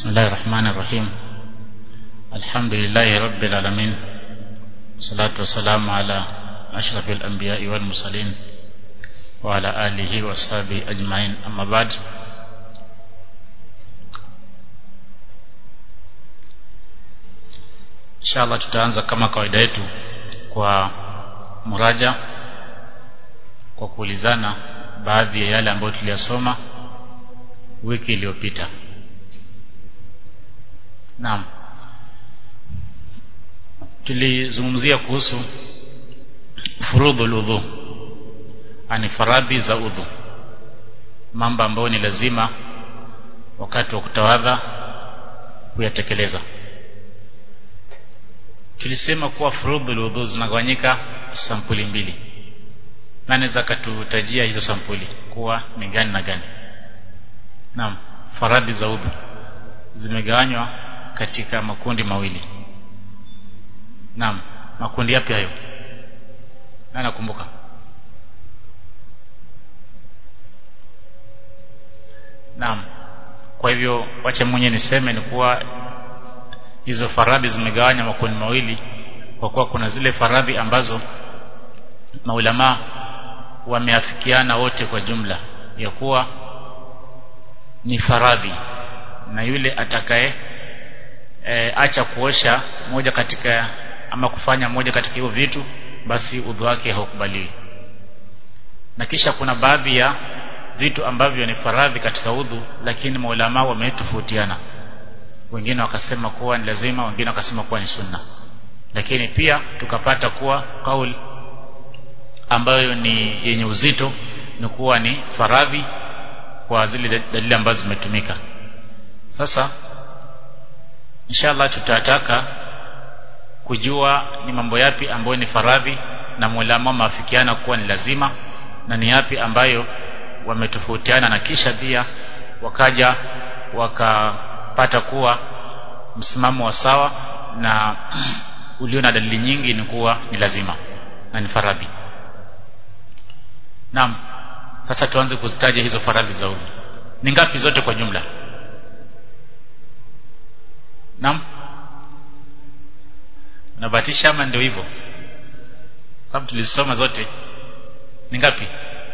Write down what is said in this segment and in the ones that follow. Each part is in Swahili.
بسم الله الرحمن الرحيم الحمد لله رب العالمين والصلاة والسلام على أشرف الأنبياء والمرسلين وعلى آله وصحبه أجمعين أما بعد inshallah tutaanza kama kawaida yetu kwa muraja kwa kuulizana baadhi ya yale ambayo tuliyasoma wiki iliyopita naam tulizungumzia kuhusu furudhul udhu ani faradhi za udhu mambo ambayo ni lazima wakati wa kutawadha kuyatekeleza tulisema kuwa furudhul udhu zinagawanyika sampuli mbili nani za katutajia hizo sampuli kuwa ni gani na gani naam faradhi za udhu zimegawanywa katika makundi mawili naam makundi yapi hayo na nakumbuka naam kwa hivyo wacha mwenye niseme ni kuwa hizo faradhi zimegawanywa makundi mawili kwa kuwa kuna zile faradhi ambazo maulama wameafikiana wote kwa jumla ya kuwa ni faradhi na yule atakaye e, acha kuosha moja katika ama kufanya moja katika hivyo vitu basi udhu wake haukubaliwi na kisha kuna baadhi ya vitu ambavyo ni faradhi katika udhu lakini maulama wametofautiana wengine wakasema kuwa ni lazima wengine wakasema kuwa ni sunna lakini pia tukapata kuwa kauli ambayo ni yenye uzito ni kuwa ni faradhi kwa zile dalili ambazo zimetumika sasa inshallah tutataka kujua ni mambo yapi ambayo ni faradhi na mulama maafikiana kuwa ni lazima na ni yapi ambayo wametofautiana na kisha pia wakaja wakapata kuwa msimamo wa sawa na ulio na dalili nyingi ni kuwa ni lazima na ni faradhi Naam. Sasa tuanze kuzitaja hizo faradhi za udhu. Ni ngapi zote kwa jumla? Naam. Unabatisha ama ndio hivyo? Sababu tulizisoma zote. Ni ngapi?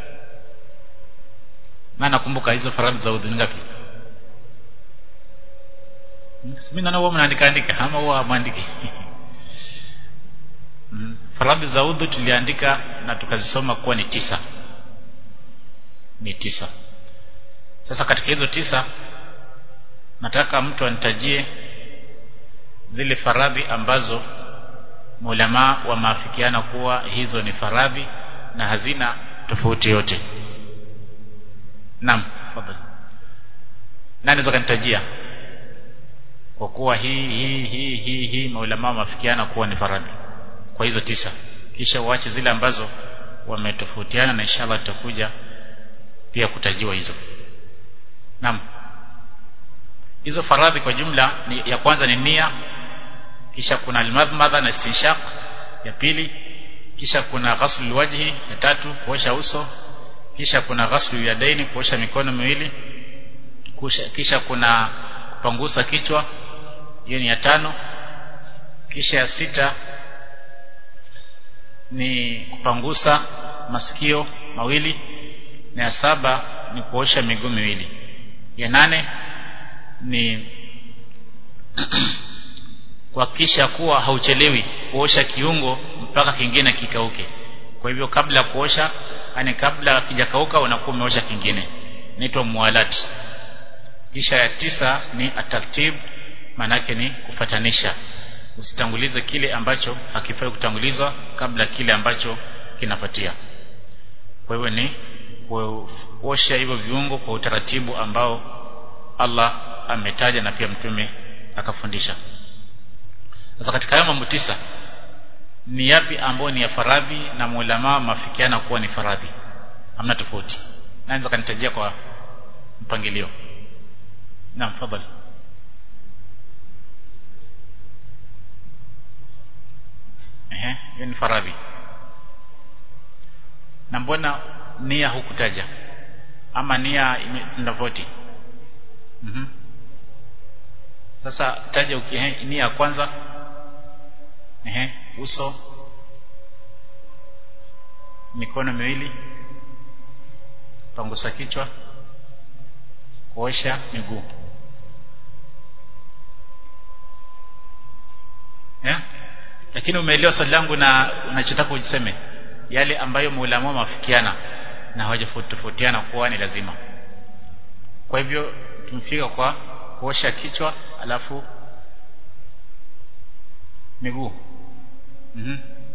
Na nakumbuka hizo faradhi za udhu ni ngapi? Mimi naona huwa mnaandika andika ama huwa mwandiki. faradhi za udhu tuliandika na tukazisoma kuwa ni tisa ni tisa sasa katika hizo tisa nataka mtu anitajie zile faradhi ambazo maulama wamaafikiana kuwa hizo ni faradhi na hazina tofauti yote naam fadhali nani zakanitajia kwa kuwa hii hii hii hii hii maulama wamaafikiana kuwa ni faradhi kwa hizo tisa kisha uache zile ambazo wametofautiana na inshallah tutakuja pia kutajiwa hizo naam hizo faradhi kwa jumla ni, ya kwanza ni nia kisha kuna almadmadha na istinshaq ya pili kisha kuna ghaslu wajhi ya tatu kuosha uso kisha kuna ghaslu yadaini kuosha mikono miwili kisha, kisha kuna kupangusa kichwa hiyo ni ya tano kisha ya sita ni kupangusa masikio mawili na ya saba ni kuosha miguu miwili ya nane ni kuhakikisha kuwa hauchelewi kuosha kiungo mpaka kingine kikauke kwa hivyo kabla ya kuosha yani kabla kijakauka unakuwa umeosha kingine inaitwa mualati kisha ya tisa ni atartib manake ni kufatanisha usitangulize kile ambacho hakifai kutangulizwa kabla kile ambacho kinafuatia kwa hivyo ni kuosha hivyo viungo kwa utaratibu ambao Allah ametaja na pia mtume akafundisha sasa katika hayo mambo tisa ni yapi ambayo ni ya faradhi na mulama mafikiana kuwa ni faradhi hamna tofauti naweza kanitajia kwa mpangilio naam fadhali ehe hiyo ni faradhi na mbona nia hukutaja ama nia tofauti mhm sasa taja ukihe nia ya kwanza ehe uso mikono miwili pangusa kichwa kuosha miguu yeah? lakini umeelewa swali langu na unachotaka ujiseme yale ambayo maulama wamefikiana na hawajatofautiana kuwa ni lazima kwa hivyo tumefika kwa kuosha kichwa alafu miguu mhm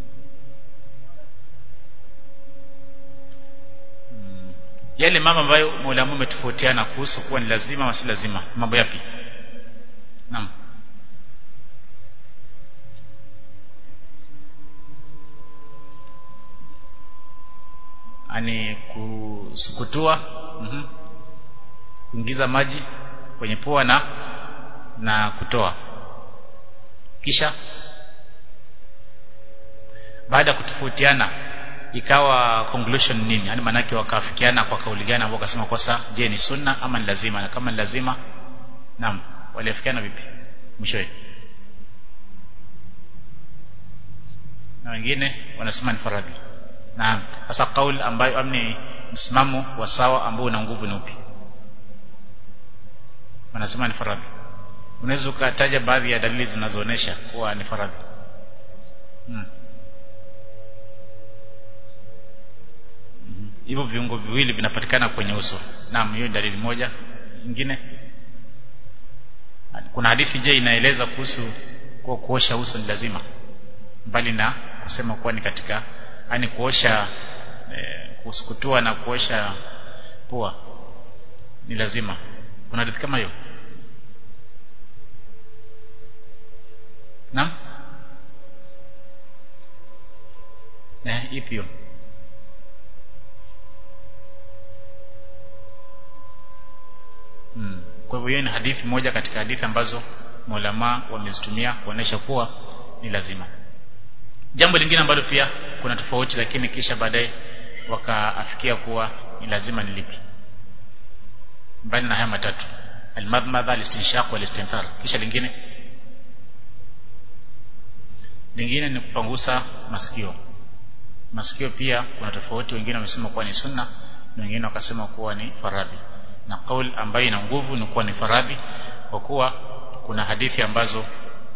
mm. yale mambo ambayo maulama wametofautiana kuhusu kuwa ni lazima au si lazima mambo yapi naam ani kusukutua mhm kuingiza maji kwenye pua na na kutoa kisha baada ya kutofautiana ikawa conclusion nini yani manake wakafikiana kwa kauli gani ambao wakasema kwa sasa je ni sunna ama ni lazima na kama ni lazima naam waliafikiana vipi mwishowe na wengine wanasema ni faradhi na sasa kauli ambayo amni msimamo wa sawa ambao una nguvu ni upi wanasema ni faradhi unaweza ukataja baadhi ya dalili zinazoonesha kuwa ni faradhi hmm. hivyo viungo viwili vinapatikana kwenye uso naam hiyo dalili moja nyingine kuna hadithi je inaeleza kuhusu kwa kuosha uso ni lazima mbali na kusema kuwa ni katika yani kuosha e, kusukutua na kuosha pua ni lazima kuna hadithi kama hiyo naam eh ipi hiyo hmm. kwa hivyo hiyo ni hadithi moja katika hadithi ambazo maulama wamezitumia kuonesha kuwa ni lazima jambo lingine ambalo pia kuna tofauti lakini kisha baadaye wakaafikia kuwa ni lazima ni lipi mbali na haya matatu almadmadha alistinshaq walistinthar kisha lingine lingine ni kupangusa masikio masikio pia kuna tofauti wengine wamesema kuwa ni sunna na wengine wakasema kuwa ni faradhi na kauli ambayo ina nguvu ni kuwa ni faradhi kwa kuwa kuna hadithi ambazo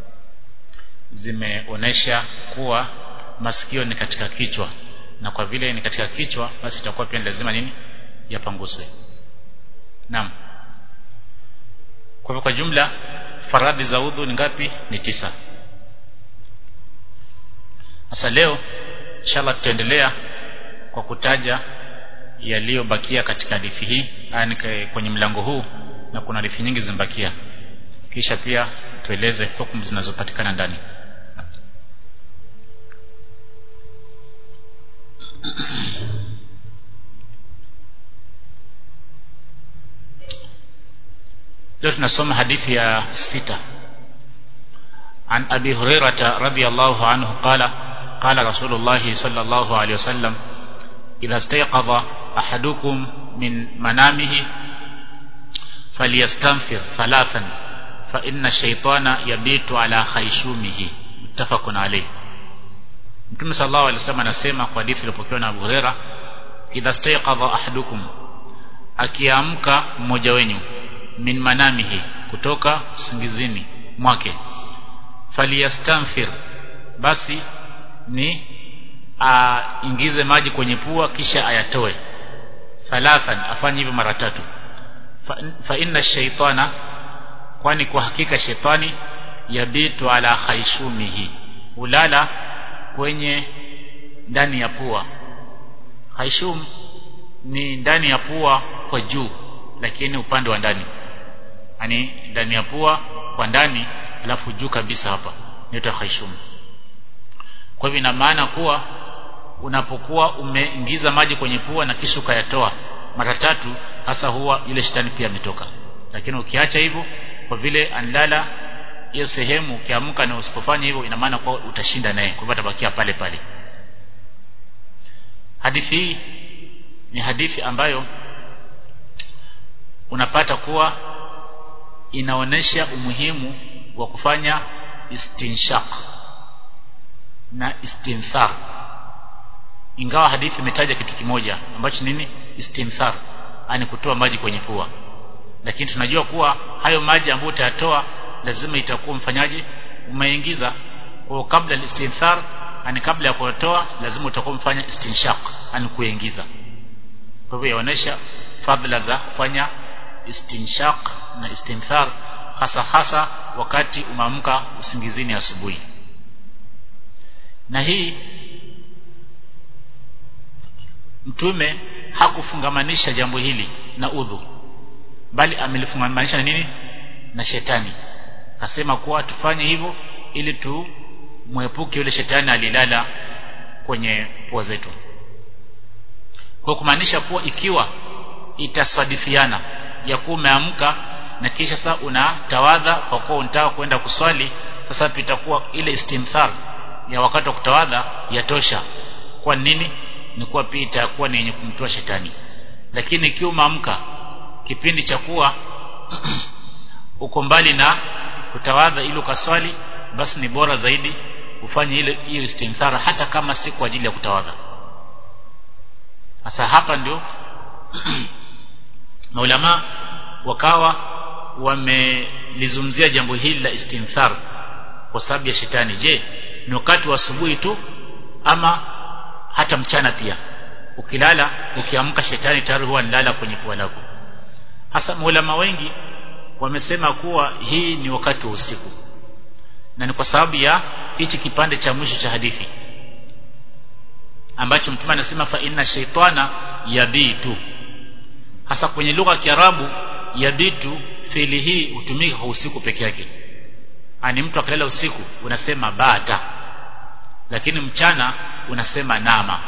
zimeonesha kuwa masikio ni katika kichwa na kwa vile ni katika kichwa basi itakuwa pia lazima nini yapanguswe naam kwa hivyo kwa jumla faradhi za udhu ni ngapi ni tisa sasa leo inshallah tutaendelea kwa kutaja yaliyobakia katika hadithi hii yani kwenye mlango huu na kuna hadithi nyingi zimebakia kisha pia tueleze hukumu zinazopatikana ndani leo tunasoma hadithi ya sita عن أبي هريرة رضي الله عنه قال قال رسول الله صلى الله عليه وسلم إذا استيقظ أحدكم من منامه فليستنفر ثلاثا فإن الشيطان يبيت على خيشومه متفق عليه Mtume sallallahu alaihi wasallam anasema kwa hadithi iliyopokewa na Abu Huraira idha stayqadha ahadukum akiamka mmoja wenyu min manamihi kutoka usingizini mwake falyastanfir basi ni aingize maji kwenye pua kisha ayatoe thalathan afanye hivyo mara tatu fa, fa inna shaytana kwani kwa hakika shetani yabitu ala khaishumihi ulala kwenye ndani ya pua khaishum ni ndani ya pua kwa juu lakini upande wa ndani yani ndani ya pua kwa ndani alafu juu kabisa hapa inaitwa khaishum kwa hivyo ina maana kuwa unapokuwa umeingiza maji kwenye pua na kisha ukayatoa mara tatu hasa huwa ile shetani pia ametoka lakini ukiacha hivyo kwa vile anlala hiyo sehemu ukiamka na usipofanya hivyo ina maana kwa utashinda naye kwa hivyo atabakia pale pale hadithi hii ni hadithi ambayo unapata kuwa inaonesha umuhimu wa kufanya istinshaq na istinthar ingawa hadithi imetaja kitu kimoja ambacho nini istinthar ani kutoa maji kwenye pua lakini tunajua kuwa hayo maji ambayo utayatoa lazima itakuwa mfanyaji umeingiza kwa kabla istinthar ani kabla ya kutoa lazima utakuwa mfanya istinshaq ani kuingiza kwa hivyo yaonesha fadhila za kufanya istinshaq na istinthar hasa hasa wakati umeamka usingizini asubuhi na hii mtume hakufungamanisha jambo hili na udhu bali amelifungamanisha na nini na shetani akasema kuwa tufanye hivyo ili tu muepuke yule shetani alilala kwenye pua zetu kwa kumaanisha kuwa ikiwa itaswadifiana ya kuwa umeamka na kisha sasa unatawadha kwa kuwa unataka kwenda kuswali sasa itakuwa ile istimthar ya wakati wa kutawadha yatosha kwa nini ni kuwa pia itakuwa ni yenye kumtoa shetani lakini ikiwa umeamka kipindi cha kuwa uko mbali na kutawadha ili ukaswali basi ni bora zaidi ufanye ile hiyo istimthara hata kama si kwa ajili ya kutawadha sasa hapa ndio maulama wakawa wamelizungumzia jambo hili la istinthar kwa sababu ya shetani je ni wakati wa asubuhi tu ama hata mchana pia ukilala ukiamka shetani tayari huwa nilala kwenye pua lako hasa maulama wengi wamesema kuwa hii ni wakati wa usiku na ni kwa sababu ya hichi kipande cha mwisho cha hadithi ambacho mtume anasema fa inna shaytana yabitu hasa kwenye lugha ya Kiarabu yabitu fiili hii hutumika kwa usiku peke yake ani mtu akilala usiku unasema bata lakini mchana unasema nama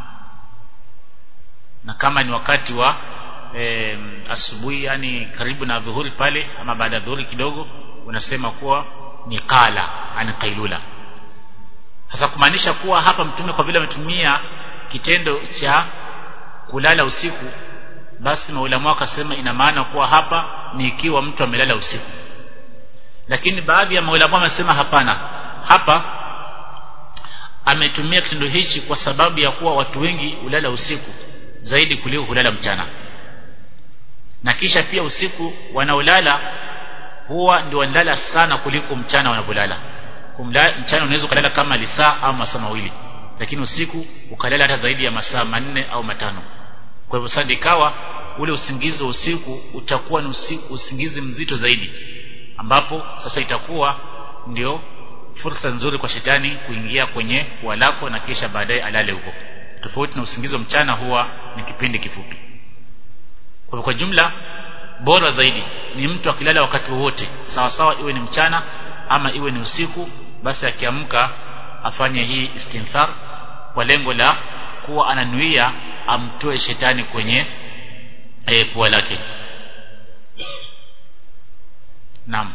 na kama ni wakati wa e, asubuhi yani karibu na dhuhuri pale ama baada ya dhuhuri kidogo unasema kuwa ni qala ani qailula sasa kumaanisha kuwa hapa mtume kwa vile ametumia kitendo cha kulala usiku basi maulama wakasema ina maana kuwa hapa ni ikiwa mtu amelala usiku lakini baadhi ya maulama wamesema hapana hapa ametumia kitendo hichi kwa sababu ya kuwa watu wengi hulala usiku zaidi kuliko kulala mchana na kisha pia usiku wanaolala huwa ndio wanalala sana kuliko mchana wanapolala mchana unaweza ukalala kama lisaa au masaa mawili lakini usiku ukalala hata zaidi ya masaa manne au matano kwa hivyo sasa ikawa ule usingizi wa usiku utakuwa ni usiku, usingizi mzito zaidi ambapo sasa itakuwa ndio fursa nzuri kwa shetani kuingia kwenye pua lako na kisha baadaye alale huko tofauti na usingizi wa mchana huwa ni kipindi kifupi kwa kwa jumla bora zaidi ni mtu akilala wakati wowote sawa sawa iwe ni mchana ama iwe ni usiku basi akiamka afanye hii istinthar kwa lengo la kuwa ananuia amtoe shetani kwenye e, pua lake naam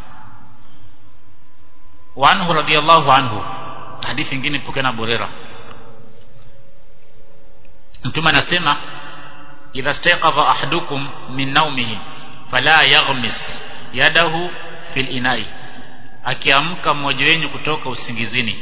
وعنه رضي الله عنه حديث nyingine pokea na Burera mtume anasema idha staqadha ahadukum min nawmihi fala yaghmis yadahu fil inai akiamka mmoja wenu kutoka usingizini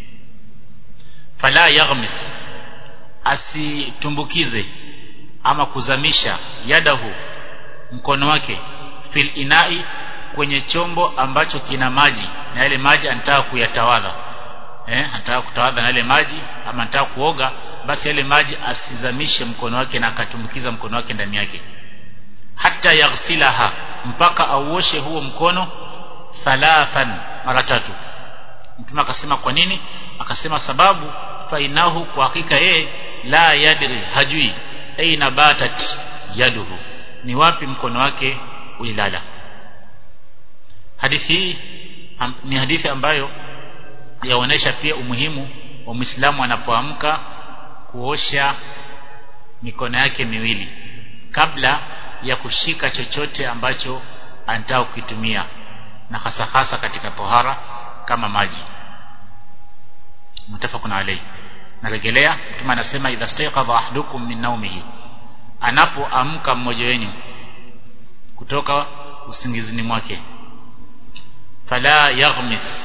fala yaghmis asitumbukize ama kuzamisha yadahu mkono wake fil inai kwenye chombo ambacho kina maji na yale maji anataka kuyatawadha eh anataka kutawadha na yale maji ama anataka kuoga basi yale maji asizamishe mkono wake na akatumbukiza mkono wake ndani yake hata yaghsilaha mpaka auoshe huo mkono thalathan mara tatu mtume akasema kwa nini akasema sababu fainahu kwa hakika yeye la yadri hajui aina batat yaduhu ni wapi mkono wake ulilala hadithi hii ni hadithi ambayo yaonesha pia umuhimu wa Muislamu anapoamka kuosha mikono yake miwili kabla ya kushika chochote ambacho anataka kukitumia na hasa hasa katika tohara kama maji mutafaqun alayhi narejelea mtume anasema idha stayqadha ahdukum min nawmihi anapoamka mmoja wenu kutoka usingizini mwake fala yaghmis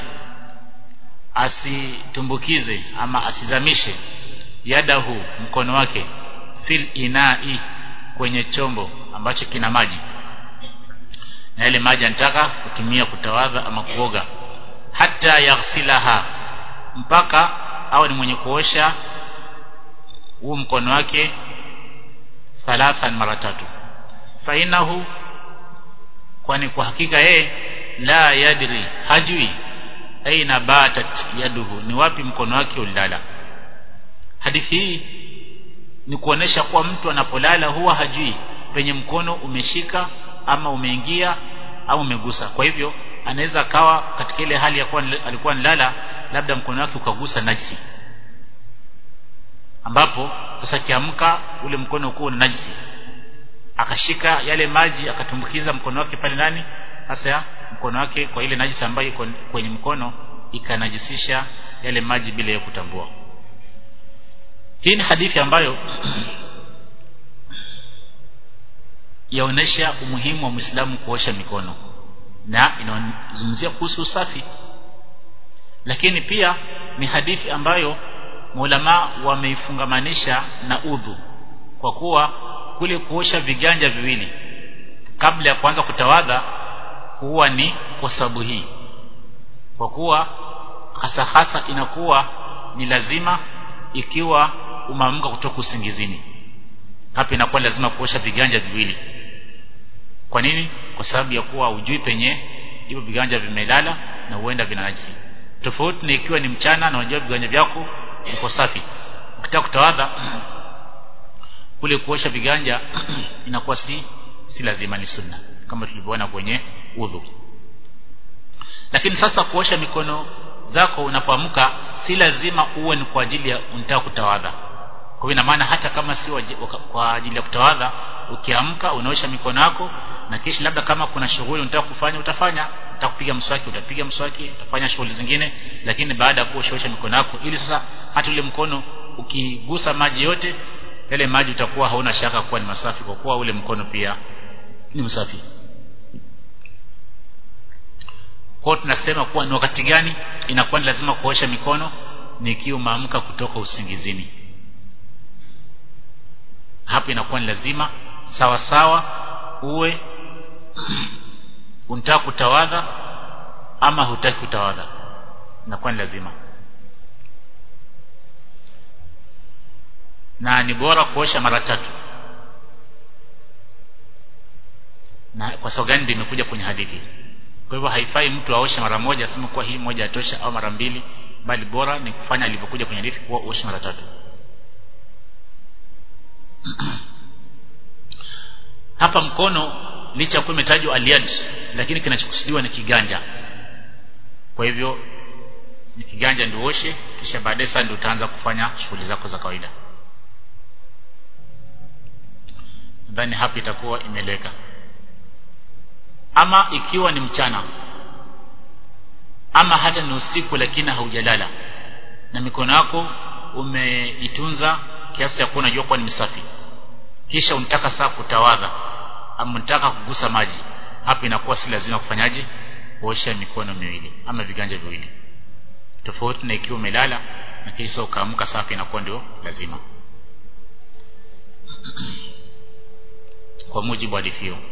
asitumbukize ama asizamishe yadahu mkono wake fil inai kwenye chombo ambacho kina maji na yale maji anataka kutumia kutawadha ama kuoga hata yaghsilaha mpaka au ni mwenye kuosha huu mkono wake thalathan mara tatu fainahu kwani kwa hakika yeye la yadri hajui aina batat yaduhu ni wapi mkono wake ulilala hadithi hii ni kuonesha kuwa mtu anapolala huwa hajui penye mkono umeshika ama umeingia au umegusa kwa hivyo anaweza akawa katika ile hali ya kuwa alikuwa nilala labda mkono wake ukagusa najisi ambapo sasa kiamka ule mkono uko na najisi akashika yale maji akatumbukiza mkono wake pale ndani sasa mkono wake kwa ile najisi ambayo iko kwenye mkono ikanajisisha yale maji bila ya kutambua hii ni hadithi ambayo yaonesha umuhimu wa Muislamu kuosha mikono na inazungumzia kuhusu usafi lakini pia ni hadithi ambayo maulama wameifungamanisha na udhu kwa kuwa kule kuosha viganja viwili kabla ya kuanza kutawadha huwa ni kwa sababu hii kwa kuwa hasa hasa inakuwa ni lazima ikiwa umeamka kutoka usingizini hapa inakuwa lazima kuosha viganja viwili kwa nini kwa sababu ya kuwa ujui penye hivyo viganja vimelala na huenda vina najisi tofauti ni ikiwa ni mchana na unajua viganja vyako viko safi ukitaka kutawadha kule kuosha viganja inakuwa si si lazima ni sunna kama tulivyoona kwenye udhu lakini sasa kuosha mikono zako unapoamka si lazima uwe ni kwa ajili ya unataka kutawadha kwa ina maana hata kama si kwa ajili ya kutawadha ukiamka unaosha mikono yako na kisha labda kama kuna shughuli unataka kufanya utafanya unataka kupiga mswaki utapiga mswaki utafanya shughuli zingine lakini baada ya kuosha mikono yako ili sasa hata ule mkono ukigusa maji yote yale maji utakuwa hauna shaka kuwa ni masafi kwa kuwa ule mkono pia ni msafi kwa tunasema kuwa ni wakati gani inakuwa ni lazima kuosha mikono ni ikiwa umeamka kutoka usingizini hapo inakuwa ni lazima sawa sawa uwe unataka kutawadha ama hutaki kutawadha inakuwa ni lazima na ni bora kuosha mara tatu na kwa sababu gani ndio imekuja kwenye hadithi kwa hivyo haifai mtu aoshe mara moja aseme kuwa hii moja atosha au mara mbili bali bora ni kufanya alivyokuja kwenye hadithi kuwa uoshe mara tatu hapa mkono licha kuwa imetajwa aliyad lakini kinachokusudiwa ni kiganja kwa hivyo ni kiganja ndio uoshe kisha baadaye sasa ndio utaanza kufanya shughuli zako za kawaida nadhani hapa itakuwa imeleka ama ikiwa ni mchana ama hata ni usiku lakini haujalala na mikono yako umeitunza kiasi cha kuwa unajua kuwa ni msafi kisha unataka saa kutawadha ama unataka kugusa maji hapa inakuwa si lazima kufanyaje kuosha mikono miwili ama viganja viwili tofauti na ikiwa umelala na kisha ukaamka safi inakuwa ndio lazima kwa mujibu wa hadithi hiyo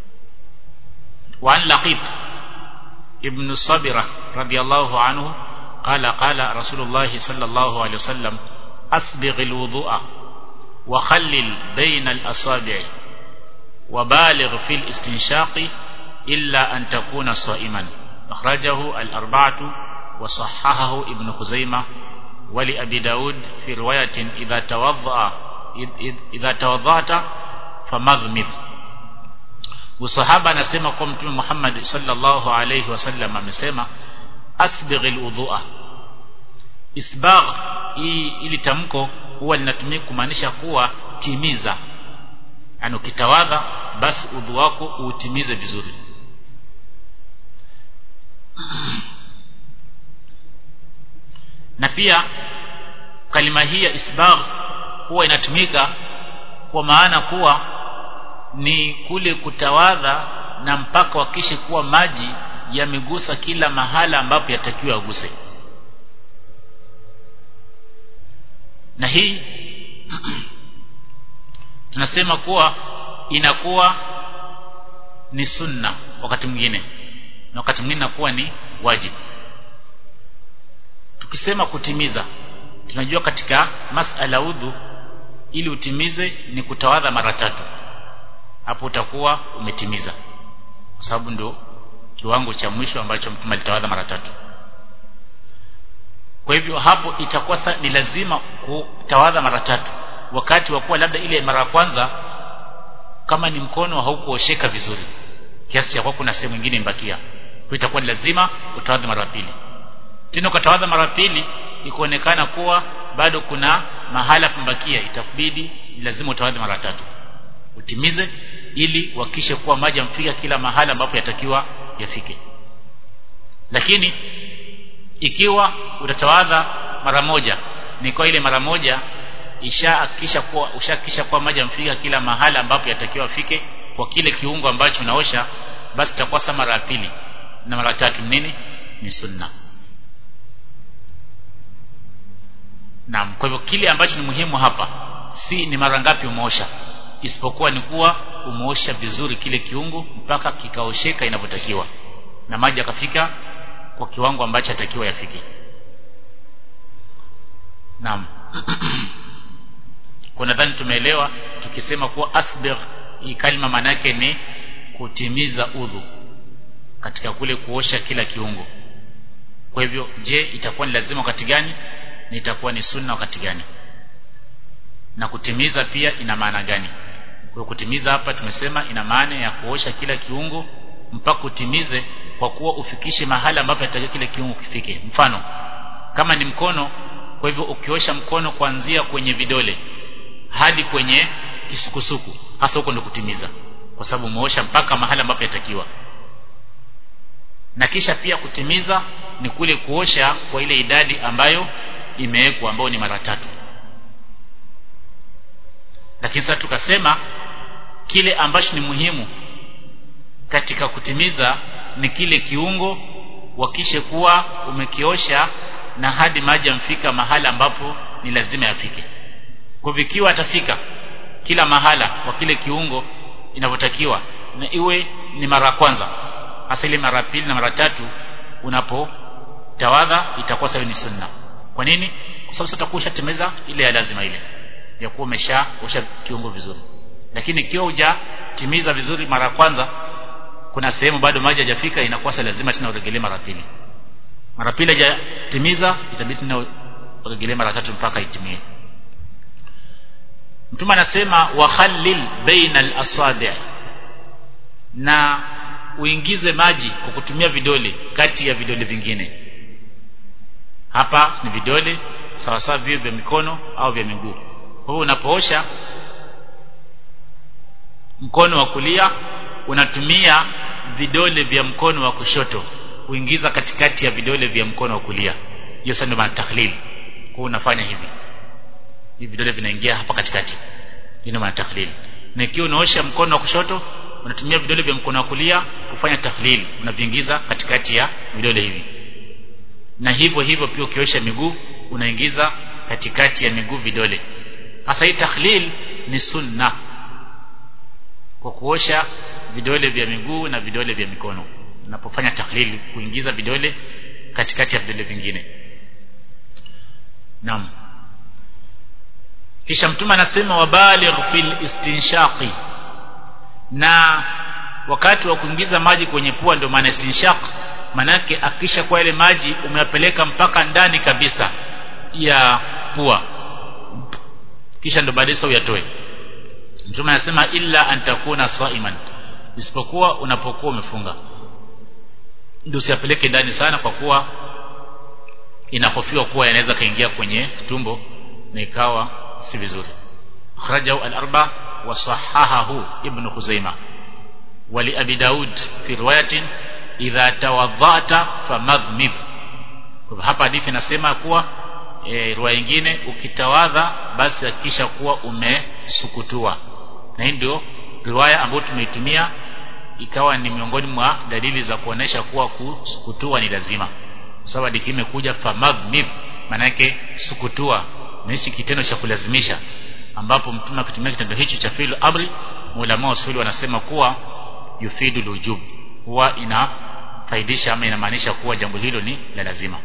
وعن لقيط ابن صبرة رضي الله عنه قال قال رسول الله صلى الله عليه وسلم أسبغ الوضوء وخلل بين الأصابع وبالغ في الاستنشاق إلا أن تكون صائما أخرجه الأربعة وصححه ابن خزيمة ولأبي داود في رواية إذا توضأ إذا توضأت فمضمض usahaba anasema kwa mtume Muhammad sallallahu alayhi wasallam amesema asbighil udhu'a isbagh hii ili tamko huwa linatumika kumaanisha kuwa timiza yani ukitawadha basi udhu wako utimize vizuri na pia kalima hii ya isbagh huwa inatumika kwa maana kuwa ni kule kutawadha na mpaka wakishe kuwa maji yamegusa kila mahala ambapo yatakiwa aguse na hii tunasema kuwa inakuwa ni sunna wakati mwingine na wakati mwingine inakuwa ni wajibu tukisema kutimiza tunajua katika masala udhu ili utimize ni kutawadha mara tatu hapo utakuwa umetimiza kwa sababu ndio kiwango cha mwisho ambacho mtume alitawadha mara tatu kwa hivyo hapo itakuwa ni lazima kutawadha mara tatu wakati wa kuwa labda ile mara ya kwanza kama ni mkono haukuosheka vizuri kiasi cha kwa kuna sehemu nyingine imbakia kwa itakuwa ni lazima utawadha mara pili tena ukatawadha mara pili ikuonekana kuwa bado kuna mahala pambakia itakubidi lazima utawadha mara tatu utimize ili uhakikishe kuwa maji yamfika kila mahala ambapo yatakiwa yafike lakini ikiwa utatawadha mara moja ni kwa ile mara moja ishahakikisha kuwa ushahakikisha kuwa maji yamfika kila mahala ambapo yatakiwa afike kwa kile kiungo ambacho unaosha basi itakuwa sa mara ya pili na mara tatu nini ni sunna Naam, kwa hivyo kile ambacho ni muhimu hapa si ni mara ngapi umeosha, isipokuwa ni kuwa umeosha vizuri kile kiungo mpaka kikaosheka inavyotakiwa na maji yakafika kwa kiwango ambacho yatakiwa yafike. Naam. kwa nadhani tumeelewa tukisema kuwa asbigh hii kalima maana yake ni kutimiza udhu katika kule kuosha kila kiungo. Kwa hivyo je, itakuwa ni lazima wakati gani? na itakuwa ni sunna wakati gani na kutimiza pia ina maana gani kwa kutimiza hapa tumesema ina maana ya kuosha kila kiungo mpaka utimize kwa kuwa ufikishe mahala ambapo yatakiwa kile kiungo kifike mfano kama ni mkono kwa hivyo ukiosha mkono kuanzia kwenye vidole hadi kwenye kisukusuku hasa huko ndo kutimiza kwa sababu umeosha mpaka mahala ambapo yatakiwa na kisha pia kutimiza ni kule kuosha kwa ile idadi ambayo imewekwa ambao ni mara tatu lakini sasa tukasema kile ambacho ni muhimu katika kutimiza ni kile kiungo wakishe kuwa umekiosha na hadi maji yamfika mahala ambapo ni lazima yafike kwa vikiwa atafika kila mahala kwa kile kiungo inavyotakiwa na iwe ni mara kwanza hasa ile mara pili na mara tatu unapotawadha itakuwa sawa ni sunna kwa nini kwa sababu utakuwa ushatimiza ile ya lazima ile ya kuwa umeshaosha kiungo vizuri lakini ikiwa hujatimiza vizuri mara ya kwanza kuna sehemu bado maji hajafika inakuwa sasa lazima tena uregelee mara pili mara pili hajatimiza itabidi tena uregelee mara tatu mpaka itimie mtume anasema wakhallil baina al-asabi' na uingize maji kwa kutumia vidole kati ya vidole vingine hapa ni vidole sawa sawa vile vya mikono au vya miguu kwa hiyo unapoosha mkono wa kulia unatumia vidole vya mkono wa kushoto kuingiza katikati ya vidole vya mkono wa kulia hiyo sasa ndio maana tahlil kwa unafanya hivi hivi vidole vinaingia hapa katikati ndio maana tahlil na ikiwa unaosha mkono wa kushoto unatumia vidole vya mkono wa kulia kufanya tahlil unaviingiza katikati ya vidole hivi na hivyo hivyo pia ukiosha miguu unaingiza katikati ya miguu vidole hasa hii tahlil ni sunna kwa kuosha vidole vya miguu na vidole vya mikono unapofanya tahlil kuingiza vidole katikati ya vidole vingine naam kisha mtume anasema wabaligh fil istinshaqi na wakati wa kuingiza maji kwenye pua ndio maana istinshaq manake akisha kwa ile maji umeyapeleka mpaka ndani kabisa ya pua kisha ndo baadaye uyatoe mtume anasema illa antakuna saiman isipokuwa unapokuwa umefunga ndio usiyapeleke ndani sana kwa kuwa inahofiwa kuwa yanaweza kaingia kwenye tumbo na ikawa si vizuri akhrajahu al-arba wa sahahahu ibn khuzaimah wa li abi daud fi riwayatin idha tawadhata famadhmidh kwa hapa hadithi inasema kuwa e, riwaya nyingine ukitawadha basi hakikisha kuwa umesukutua na hii ndio riwaya ambayo tumeitumia ikawa ni miongoni mwa dalili za kuonesha kuwa kusukutua ni lazima kwa sababu hadithi imekuja famaghnib maana yake sukutua na hichi kitendo cha kulazimisha ambapo mtume akitumia kitendo hicho cha fi'l amri ulama wasuli wanasema kuwa yufidu lujub huwa inafaidisha ama inamaanisha kuwa jambo hilo ni la lazima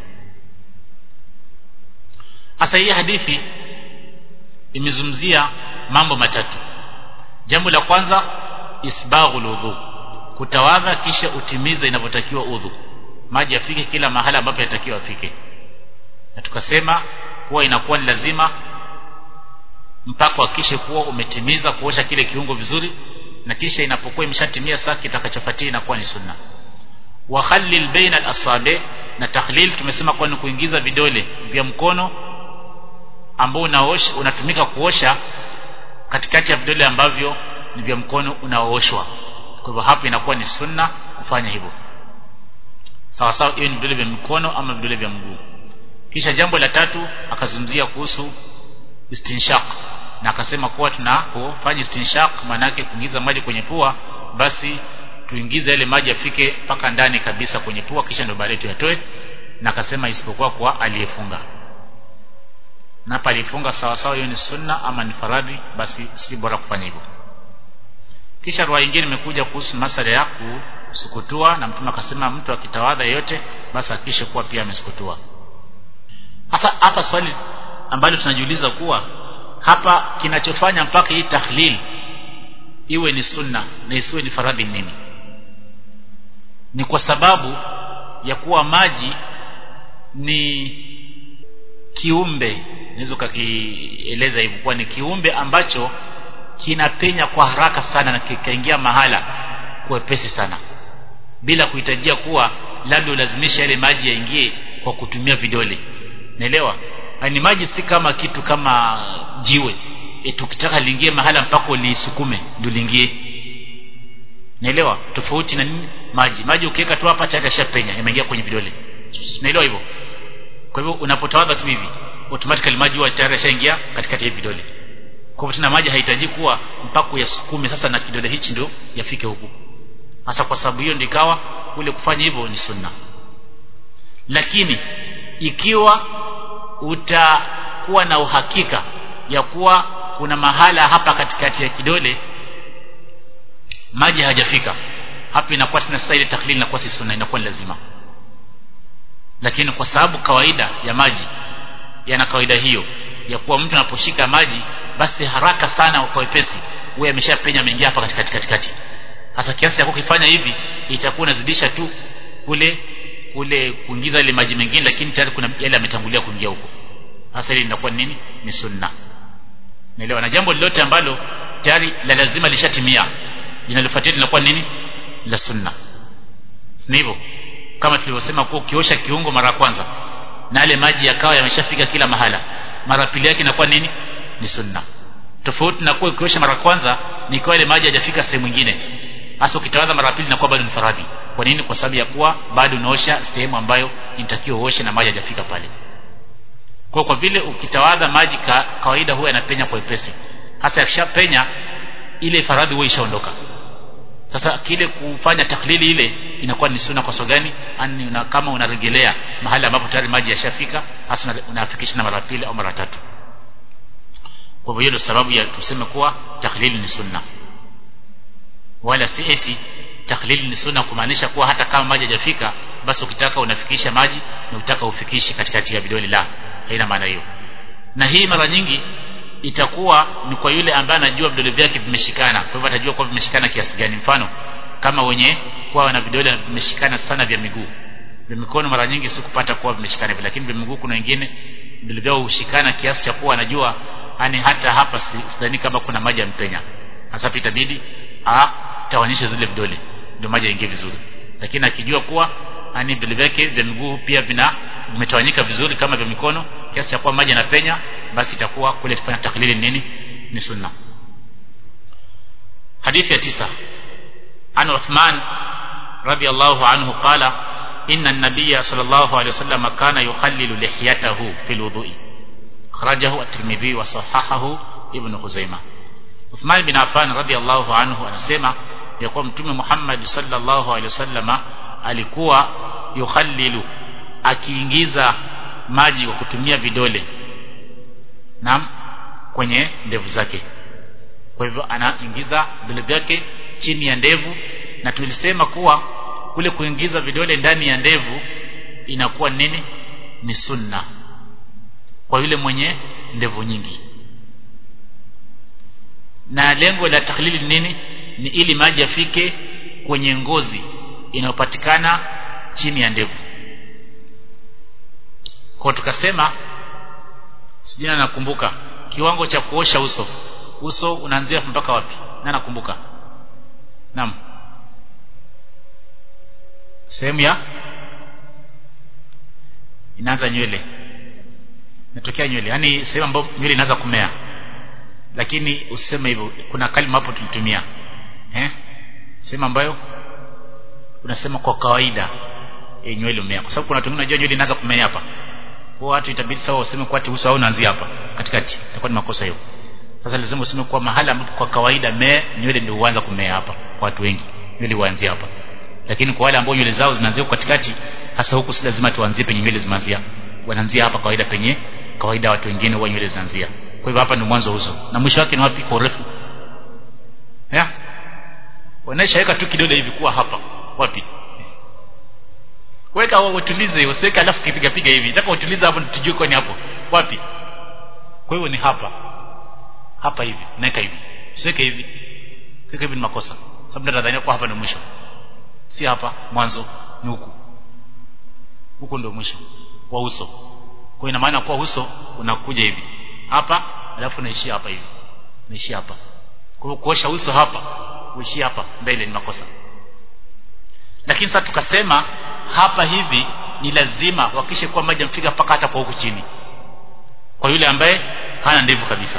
hasa hii hadithi imezungumzia mambo matatu jambo la kwanza isbaghul udhu kutawadha kisha utimize inavyotakiwa udhu maji yafike kila mahala ambapo yatakiwa afike na tukasema kuwa inakuwa ni lazima mpaka hakishe kuwa umetimiza kuosha kile kiungo vizuri na kisha inapokuwa imeshatimia saa kitakachofuatia inakuwa ni sunna wa khallil baina al-asabi na takhlil tumesema kwa ni kuingiza vidole vya mkono ambao unaosha unatumika kuosha katikati ya vidole ambavyo ni vya mkono unaooshwa kwa hivyo hapo inakuwa ni sunna kufanya hivyo sawa sawa hiyo ni vidole vya mkono ama vidole vya mguu kisha jambo la tatu akazungumzia kuhusu istinshaq na akasema kuwa tunapofanya istinshaq maana yake kuingiza maji kwenye pua basi tuingize yale maji afike mpaka ndani kabisa kwenye pua kisha ndio baadaye tuyatoe na akasema isipokuwa kwa aliyefunga na hapa alifunga sawa sawa hiyo ni sunna ama ni faradhi basi si bora kufanya hivyo kisha riwaya nyingine imekuja kuhusu masala ya kusukutua na mtume akasema mtu akitawadha yote basi akishe kuwa pia amesukutua hasa hapa swali ambalo tunajiuliza kuwa hapa kinachofanya mpaka hii tahlil iwe ni sunna na isiwe ni faradhi nini ni kwa sababu ya kuwa maji ni kiumbe naweza ukakieleza hivyo kuwa ni kiumbe ambacho kinapenya kwa haraka sana na kikaingia mahala kwa wepesi sana bila kuhitajia kuwa labda ulazimisha yale maji yaingie kwa kutumia vidole naelewa ni maji si kama kitu kama jiwe eti ukitaka liingie mahala mpaka ulisukume ndio liingie naelewa tofauti na nini maji maji ukiweka tu hapa tayari yashapenya yameingia kwenye vidole naelewa hivyo kwa hivyo unapotawadha tu hivi automatically maji huwa tayari yashaingia katikati ya vidole kwa hivyo tena maji hahitaji kuwa mpaka uyasukume sasa na kidole hichi ndio yafike huku hasa kwa sababu hiyo ndikawa kule kufanya hivyo ni sunna lakini ikiwa utakuwa na uhakika ya kuwa kuna mahala hapa katikati ya kidole maji hajafika hapa inakuwa tena sasa ile taklil inakuwa si sunna inakuwa ni lazima lakini kwa sababu kawaida ya maji yana kawaida hiyo ya kuwa mtu anaposhika maji basi haraka sana kwa wepesi huwa ameshapenya ameingia hapa katikati katikati hasa kiasi cha kukifanya hivi itakuwa inazidisha tu kule kule kuingiza ile maji mengine lakini tayari kuna yale ametangulia kuingia huko hasa ile inakuwa nini ni sunna naelewa na jambo lolote ambalo tayari la lazima lishatimia linalofuatia linakuwa nini la sunna si hivyo kama tulivyosema kuwa ukiosha kiungo mara ya kwanza na yale maji yakawa yameshafika kila mahala mara pili yake inakuwa nini ni sunna tofauti na kuwa ukiosha mara kwanza ni kwa ile maji hajafika sehemu nyingine hasa ukitawadha mara pili inakuwa bado ni faradhi kwa nini kwa sababu ya kuwa bado unaosha sehemu ambayo inatakiwa uoshe na maji hajafika pale kwa kwa vile ukitawadha maji ka, kawaida huwa yanapenya kwa wepesi hasa yakishapenya ile faradhi huwa ishaondoka sasa kile kufanya taklili ile inakuwa ni sunna kwa sababu gani ani una, kama unarejelea mahali ambapo tayari maji yashafika hasa unafikisha na mara pili au mara tatu kwa hivyo ndio sababu ya tuseme kuwa taklili ni sunna wala si eti taklili ni sunna kumaanisha kuwa hata kama maji hajafika basi ukitaka unafikisha maji na ukitaka ufikishe katikati ya vidole la haina maana hiyo na hii mara nyingi itakuwa ni kwa yule ambaye anajua vidole vyake vimeshikana kwa hivyo atajua kuwa vimeshikana kiasi gani mfano kama wenye kuwa wana vidole vimeshikana sana vya miguu vya mikono mara nyingi si kupata kuwa vimeshikana hivyo lakini vya miguu kuna wengine vidole vyao hushikana kiasi cha kuwa anajua yani hata hapa sidhani kama kuna maji ya mpenya hasa itabidi atawanyishe zile vidole ndio maji yaingie vizuri lakini akijua kuwa yani vidole vyake vya miguu pia vina vimetawanyika vizuri kama vya mikono kiasi cha kuwa maji yanapenya basi itakuwa kule tufanya taklili nini ni sunna hadithi ya tisa an Uthman radiyallahu anhu qala inna an-nabiyya sallallahu alayhi wasallam kana yukhallilu lihiyatahu fil wudu'i akhrajahu at-Tirmidhi wa sahahahu Ibn Khuzaimah Uthman bin Affan radiyallahu anhu anasema ya kuwa mtume Muhammad sallallahu alaihi wasallama alikuwa yukhallilu akiingiza maji kwa kutumia vidole naam kwenye ndevu zake kwa hivyo anaingiza vidole vyake chini ya ndevu na tulisema kuwa kule kuingiza vidole ndani ya ndevu inakuwa nini ni sunna kwa yule mwenye ndevu nyingi na lengo la takhlili nini ni ili maji yafike kwenye ngozi inayopatikana chini ya ndevu kwa tukasema sijina nakumbuka kiwango cha kuosha uso uso unaanzia mpaka wapi na nakumbuka naam sehemu ya inaanza nywele inatokea nywele yani sehemu ambayo nywele inaanza kumea lakini usiseme hivyo kuna kalima hapo tulitumia eh sehemu ambayo unasema kwa kawaida e, nywele umea kwa sababu kuna watu wengine nywele inaanza kumea hapa kwa watu itabidi sawa useme kwa uso au unaanzia hapa katikati itakuwa ni makosa hiyo sasa lazima useme kwa mahala ambapo kwa kawaida mee nywele ndio huanza kumea hapa kwa watu wengi nywele huanzia hapa lakini kwa wale ambao nywele zao zinaanzia katikati hasa huku si lazima tuanzie penye nywele zimeanzia wanaanzia hapa kawaida penye kawaida watu wengine huwa nywele zinaanzia kwa hivyo hapa ndio mwanzo wa uso na mwisho wake ni wapi kwa urefu ya wanaishaweka tu kidole hivi kuwa hapa wapi weka utulize usiweke alafu kipiga piga hivi nataka utulize hapo tujue kwani hapo wapi kwa hiyo ni hapa hapa hivi naweka hivi usiweke hivi kika hivi ni makosa sababu nadhania kwa hapa ndio mwisho si hapa mwanzo ni huku huku ndio mwisho wa uso kwa ina maana kwa uso unakuja hivi hapa alafu unaishia hapa hivi unaishia hapa kwa hiyo kuosha uso hapa uishia hapa mbele ni makosa lakini sasa tukasema hapa hivi ni lazima wakishe kuwa maji yamfika mpaka hata kwa huku chini kwa yule ambaye hana ndevu kabisa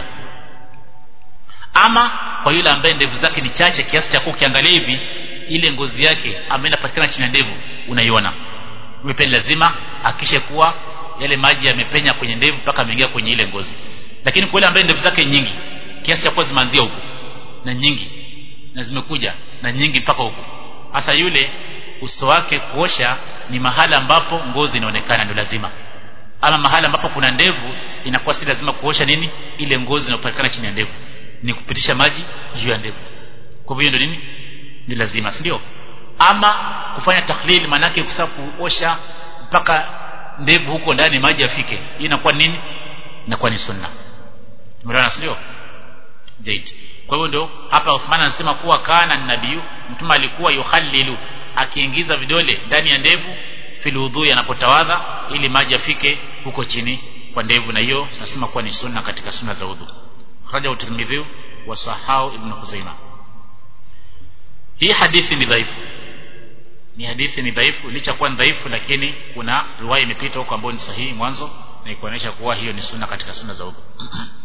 ama kwa yule ambaye ndevu zake ni chache kiasi cha ukiangalia hivi ile ngozi yake ambayo inapatikana chini ya ndevu unaiona pia lazima akishe kuwa yale maji yamepenya kwenye ndevu mpaka ameingia kwenye ile ngozi lakini kwa yule ambaye ndevu zake nyingi kiasi cha kuwa zimeanzia huku na nyingi na zimekuja na nyingi mpaka huku hasa yule uso wake kuosha ni mahala ambapo ngozi inaonekana ndio lazima ama mahala ambapo kuna ndevu inakuwa si lazima kuosha nini ile ngozi inayopatikana chini ya ndevu ni kupitisha maji juu ya ndevu kwa hivyo ndio nini ni lazima si ndio ama kufanya takhlil manake kusa kuosha mpaka ndevu huko ndani maji yafike hii inakuwa nini inakuwa ni sunna tumeelewana si ndio jaid kwa hivyo ndio hapa Uthman anasema kuwa kana nabiyu mtume alikuwa yukhallilu akiingiza vidole ndani ya ndevu fil wudhu anapotawadha ili maji yafike huko chini kwa ndevu na hiyo nasema kuwa ni sunna katika sunna za udhu kharaja utirmidhi wa sahau ibn khuzaima hii hadithi ni dhaifu ni hadithi ni dhaifu licha kuwa ni dhaifu lakini kuna riwaya imepita huko ambayo ni sahihi mwanzo na ikuonyesha kuwa hiyo ni sunna katika sunna za udhu